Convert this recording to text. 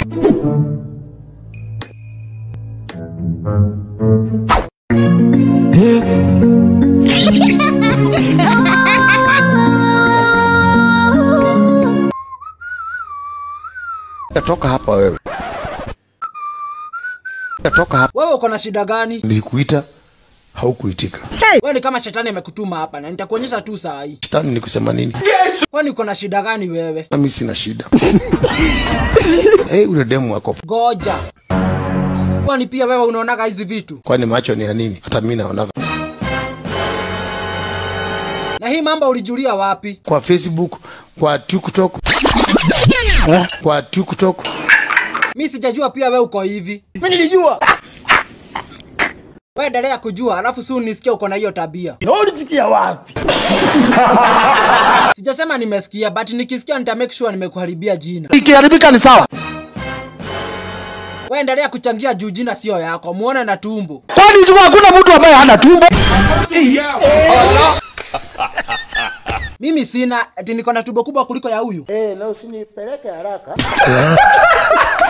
Toka hapa wewe. Toka hapa. Wewe uko na shida gani? Nilikuita haukuitika. Wewe ni kama shetani amekutuma hapa na nitakuonyesha tu saa hii. Shetani ni kusema nini? Kwani uko na shida gani wewe? Nami sina shida. hey, ule demu wako. Goja. Kwani pia wewe unaonaga hizi vitu? Kwani macho ni ya nini? Hata mimi naona Na hii mambo ulijulia wapi? kwa Facebook, kwa TikTok, kwa TikTok. Mi sijajua pia wewe uko hivi. Mimi nilijua. Wewe endelea kujua, alafu si unisikia uko na hiyo tabia. Na ulisikia wapi? Sijasema nimesikia, but nikisikia nita make sure nimekuharibia jina. Ikiharibika ni sawa. Wewe endelea kuchangia juu jina sio yako, muone na tumbo. Kwani sio hakuna mtu ambaye hana tumbo? Mimi sina, ati niko na tumbo kubwa kuliko ya huyu. Eh, na usinipeleke haraka.